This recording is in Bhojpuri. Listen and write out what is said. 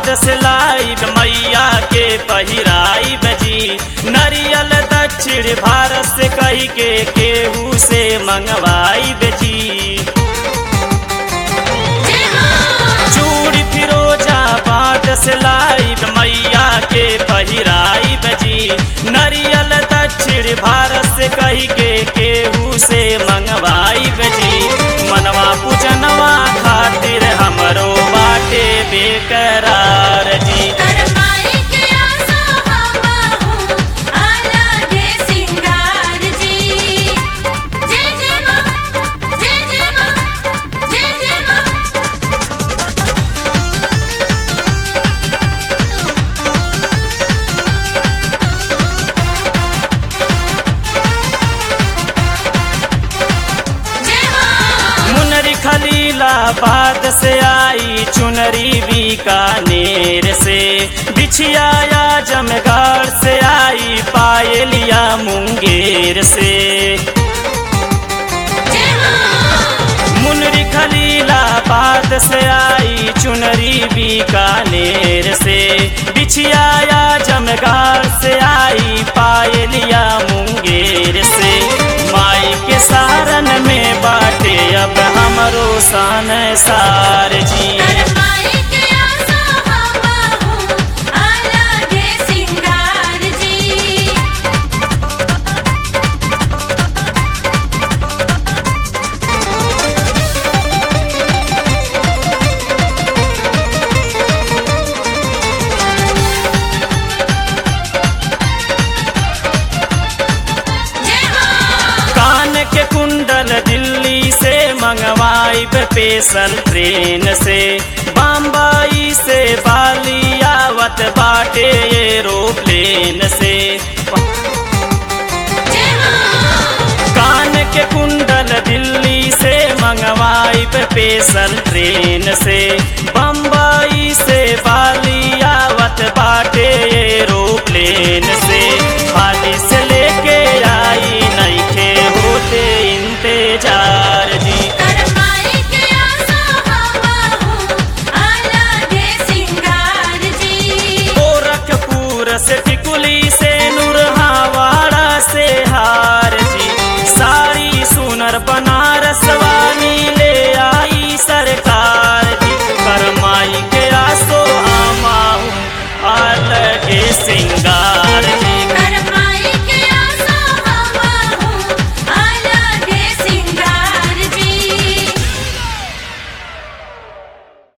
बाट से लाइब मैया के पहिराई बजी नरियल दक्षिण भारत से कही के केहू से मंगवाई बेजी चूड़ी फिरोजा बाट से लाइब मैया के पहिराई बजी नरियल दक्षिण भारत से कही के केहू से मंगवाई बजी मनवा पूजनवा खातिर हमरो बाटे बेकरार जी करमाई के आसा हमाहू अलगे सिंगार जी जय जय मां जय जय मां जय जय मां जय मां मुनरी खलीलाबाद से आई चुनरी बीकानेर से बिछिया जमगाड़ से आई पायलिया मुंगेर से जय मां मुनरी खलीलाबाद से आई चुनरी बीकानेर से बिछिया जमगाड़ से आई पायलिया मुंगेर से माई के सारन में बाटे अब हमरो सन सार जी करमाई के आसा हमाहू अलगे सिंगार जी जय मां कान के कुंडल दिल्ली से मंगवाई स्पेशल ट्रेन से बम्बई से बाली आवत बाटे एरोप्लेन से जय मां कान के कुंडल दिल्ली से मंगवाई स्पेशल ट्रेन से बम्बई से बाली आवत बाटे एरोप्लेन से हाली से लेके आई नईखे होते इंतजार जी करमाई के आसा हमाहू अलगे सिंगार जी गोरखपुर से टिकुली से